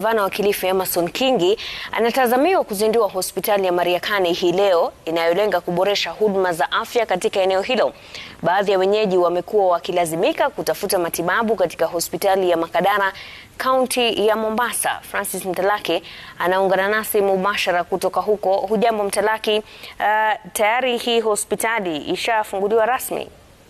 Gavana wa Kilifi Amason Kingi anatazamiwa kuzindua hospitali ya Mariakani hii leo inayolenga kuboresha huduma za afya katika eneo hilo. Baadhi ya wenyeji wamekuwa wakilazimika kutafuta matibabu katika hospitali ya Makadara, kaunti ya Mombasa. Francis Mtalaki anaungana nasi mubashara kutoka huko. Hujambo Mtalaki, uh, tayari hii hospitali ishafunguliwa rasmi?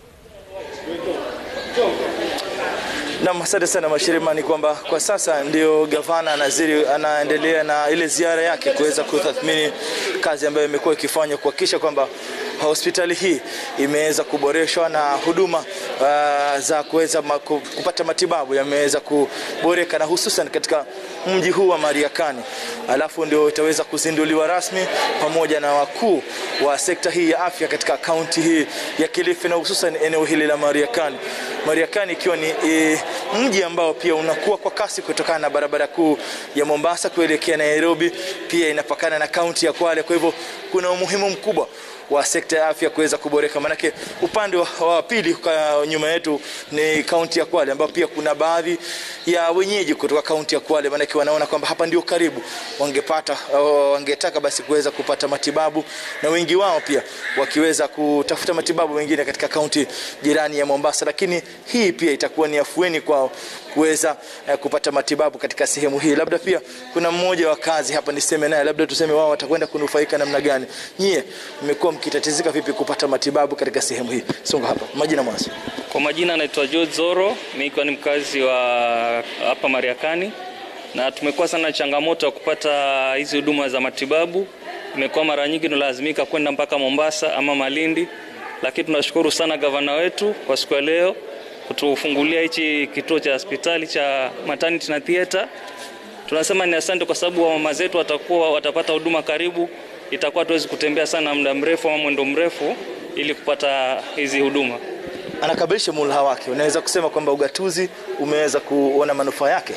Naam, asante sana Mashirima. Ni kwamba kwa sasa ndio gavana anaziri anaendelea na ile ziara yake kuweza kutathmini kazi ambayo imekuwa ikifanywa kuhakikisha kwamba hospitali hii imeweza kuboreshwa na huduma uh, za kuweza kupata matibabu yameweza kuboreka na hususan katika mji huu wa Mariakani, alafu ndio itaweza kuzinduliwa rasmi pamoja na wakuu wa sekta hii ya afya katika kaunti hii ya Kilifi na hususan eneo hili la Mariakani. Mariakani ikiwa ni e, mji ambao pia unakuwa kwa kasi kutokana na barabara kuu ya Mombasa kuelekea Nairobi, pia inapakana na kaunti ya Kwale. Kwa hivyo kuna umuhimu mkubwa wa sekta ya afya kuweza kuboreka, manake upande wa, wa pili nyuma yetu ni kaunti ya Kwale, ambapo pia kuna baadhi ya wenyeji kutoka kaunti ya Kwale, manake wanaona kwamba hapa ndio karibu, wangepata wangetaka basi kuweza kupata matibabu, na wengi wao pia wakiweza kutafuta matibabu wengine katika kaunti jirani ya Mombasa, lakini hii pia itakuwa ni afueni kwao kuweza eh, kupata matibabu katika sehemu hii. Labda pia kuna mmoja wa kazi hapa, niseme naye, labda tuseme wao watakwenda kunufaika namna gani. Nyie mmekuwa mkitatizika vipi kupata matibabu katika sehemu hii? Songa hapa, majina mwanzo. Kwa majina anaitwa George Zoro, mimi ikiwa ni mkazi wa hapa Mariakani, na tumekuwa sana changamoto ya kupata hizi huduma za matibabu. Imekuwa mara nyingi tunalazimika kwenda mpaka Mombasa ama Malindi, lakini tunashukuru sana gavana wetu kwa siku ya leo kutufungulia hichi kituo cha hospitali cha maternity na theater. Tunasema ni asante kwa sababu mama zetu watakuwa watapata huduma karibu, itakuwa tuwezi kutembea sana muda mrefu ama mwendo mrefu ili kupata hizi huduma. Anakamilisha muhula wake, unaweza kusema kwamba ugatuzi umeweza kuona manufaa yake?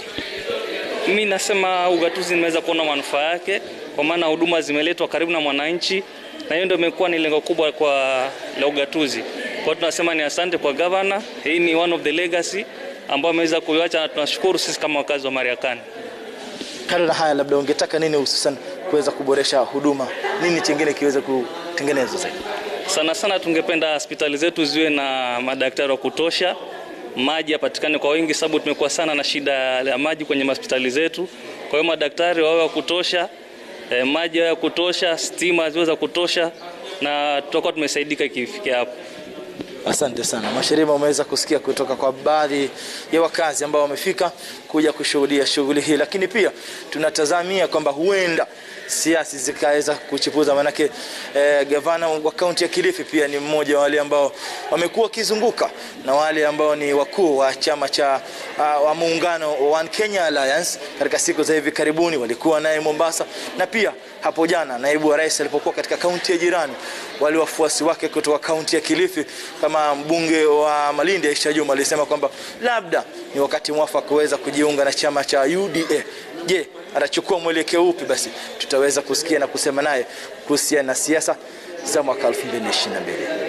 Mimi nasema ugatuzi nimeweza kuona manufaa yake, kwa maana huduma zimeletwa karibu na mwananchi, na hiyo ndio imekuwa ni lengo kubwa kwa la ugatuzi. Kwa tunasema ni asante kwa gavana. Hii ni one of the legacy ambayo ameweza kuiacha na tunashukuru sisi kama wakazi wa Mariakani. Kando na haya, labda ungetaka nini hususan kuweza kuboresha huduma, nini chingine kiweze kutengenezwa zaidi? Sana sana tungependa hospitali zetu ziwe na madaktari wa kutosha, maji yapatikane kwa wingi, sababu tumekuwa sana na shida ya maji kwenye hospitali zetu. Kwa hiyo madaktari wawe wa kutosha, eh, maji yawe ya kutosha, stima ziwe za kutosha, na tutakuwa tumesaidika ikifikia hapo. Asante sana Mashirima, umeweza kusikia kutoka kwa baadhi ya wakazi ambao wamefika kuja kushuhudia shughuli hii, lakini pia tunatazamia kwamba huenda siasa zikaweza kuchipuza, manake eh, gavana wa kaunti ya Kilifi pia ni mmoja wa wale ambao wamekuwa wakizunguka na wale ambao ni wakuu wa chama cha uh, wa muungano wa One Kenya Alliance. Katika siku za hivi karibuni walikuwa naye Mombasa, na pia hapo jana naibu wa rais alipokuwa katika kaunti ya jirani, wale wafuasi wake kutoka kaunti ya Kilifi kama mbunge wa Malindi Aisha Juma alisema kwamba labda ni wakati mwafaka kuweza kujiunga na chama cha UDA. Je, atachukua mwelekeo upi? Basi tutaweza kusikia na kusema naye kuhusiana na siasa za mwaka 2022.